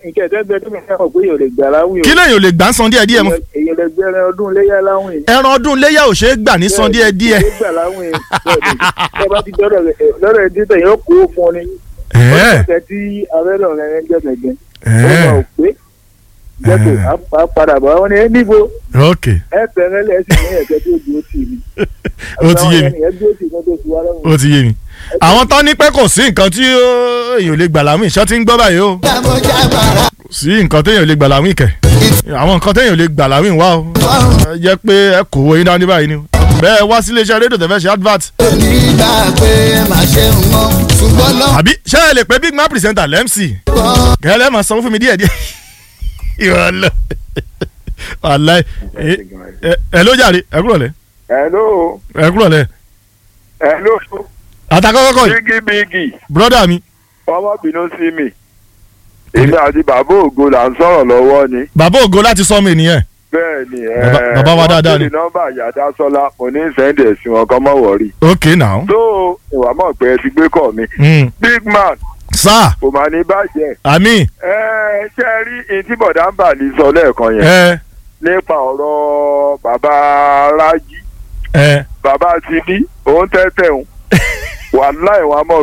nǹkan ẹ̀dẹ́gbẹ́ tó mẹ́ta mọ̀ pé èèyàn lè gbà láwìn o kí lèyìn ò lè gbà ń san díẹ̀ díẹ̀ mu èèyàn lè gbẹ́rẹ́ ọdún léyà láwìn ẹran ọdún léyà ò ṣeé gbà ní san díẹ̀ díẹ̀ lè gbà láwìn ẹ bá ti dọ́dọ̀ rẹ̀ lọ́dọ̀ ẹ̀ dídọ̀ yóò kó fún ọ ní ẹ̀ẹ́ ọ̀sẹ̀ tí abẹ́rẹ́ ọ̀rẹ́ rẹ̀ ń jẹ́ gẹ̀gẹ́ ó ẹ̀ẹ́ máa ò pé jẹ́pọ̀ á padà bọ̀ wọ́n ní ẹ níbo ok ẹ fẹ́rẹ́ lẹ̀ sí ní ẹ̀kẹ́ tó dúró tì mí ó ti yé mi ẹ dúró tì mí tó fi wá lọ́rùn ó ti yé mi àwọn tán ní pé kò sí nǹkan tí ó- èèyàn ò lè gbà láwìn ṣọ́ ti ń gbọ́ báyìí o kò sí nǹkan téèyàn ò lè gbà láwìn kẹ̀ àwọn nǹkan téèyàn ò lè gbà láwìn wá o ẹ jẹ́ pé ẹ kò wo yín dání báyìí ni o bẹ́ẹ̀ wá sí iléeṣẹ́ rédíò tẹ̀fẹ́ ṣe advert nígbà pé má ṣe ń mọ ṣùgbọ́n lọ́wọ́ àbí ṣé ẹ lè pé big man presenter lẹ́mc kẹ́lẹ́ máa sanwó fún mi díẹ̀ díẹ̀ ìrọ̀lẹ́ wàláì ẹ ẹ- ẹ ló jàre ẹ kúrò lẹ hello ẹ kúrò lẹ hello àtàkọ́kọ́ yìí bígì bígì brọ́dà mi ọmọ bínú sí mi èmi àti bàbá ògo là ń sọ̀rọ̀ lọ́wọ́ ni bàbá ògo láti sọ mi nìyẹn bẹ́ẹ̀ ni Bàbá- bàbá wa dáadáa ni. ni nọ́mbà yàda sọlá mo ní sẹ́ńdẹ̀ sí wọn kọ́ mọ́ wọ̀rí ok now tó ìwà mọ̀ pé ẹ ti gbé kọ̀ mi mm. big man sá kò mà ní bàjẹ́ àmì ẹ ṣe rí etí bọ̀dá ń bà ní sọ lẹ́ẹ̀kan yẹn ẹ nípa ọ̀rọ̀ bàbá rájí ẹ bàbá ti ní òun tẹ́tẹ̀ òun wàláì wọn a mọ̀